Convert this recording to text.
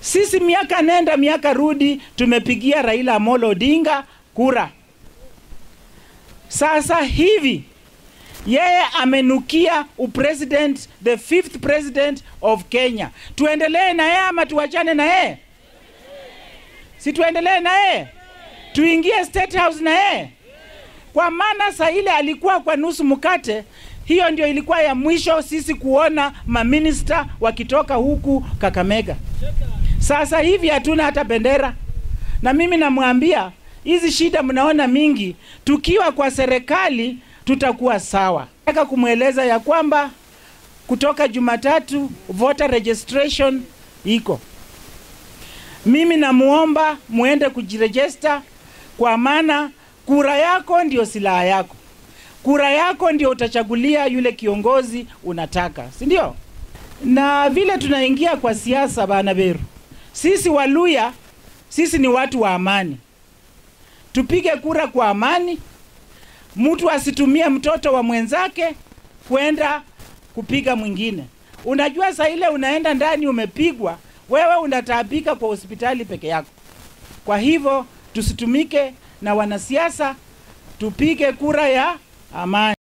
Sisi miaka nenda miaka rudi tumepigia Raila Amolo Odinga kura. Sasa hivi yeye amenukia upresident, the fifth president of Kenya. Tuendelee na yeye ama tuachane na yeye? Si tuendelee na yeye, tuingie state house na yeye, kwa maana saa ile alikuwa kwa nusu mkate. Hiyo ndio ilikuwa ya mwisho sisi kuona maminista wakitoka huku Kakamega. Sasa hivi hatuna hata bendera, na mimi namwambia hizi shida mnaona mingi, tukiwa kwa serikali tutakuwa sawa. Nataka kumweleza ya kwamba kutoka Jumatatu voter registration iko. Mimi namuomba muende kujirejesta, kwa maana kura yako ndio silaha yako. Kura yako ndio utachagulia yule kiongozi unataka, si ndio? Na vile tunaingia kwa siasa, bana Beru, sisi Waluya, sisi ni watu wa amani. Tupige kura kwa amani, mtu asitumie mtoto wa mwenzake kwenda kupiga mwingine. Unajua saa ile unaenda ndani umepigwa, wewe unataabika kwa hospitali peke yako. Kwa hivyo tusitumike na wanasiasa, tupige kura ya amani.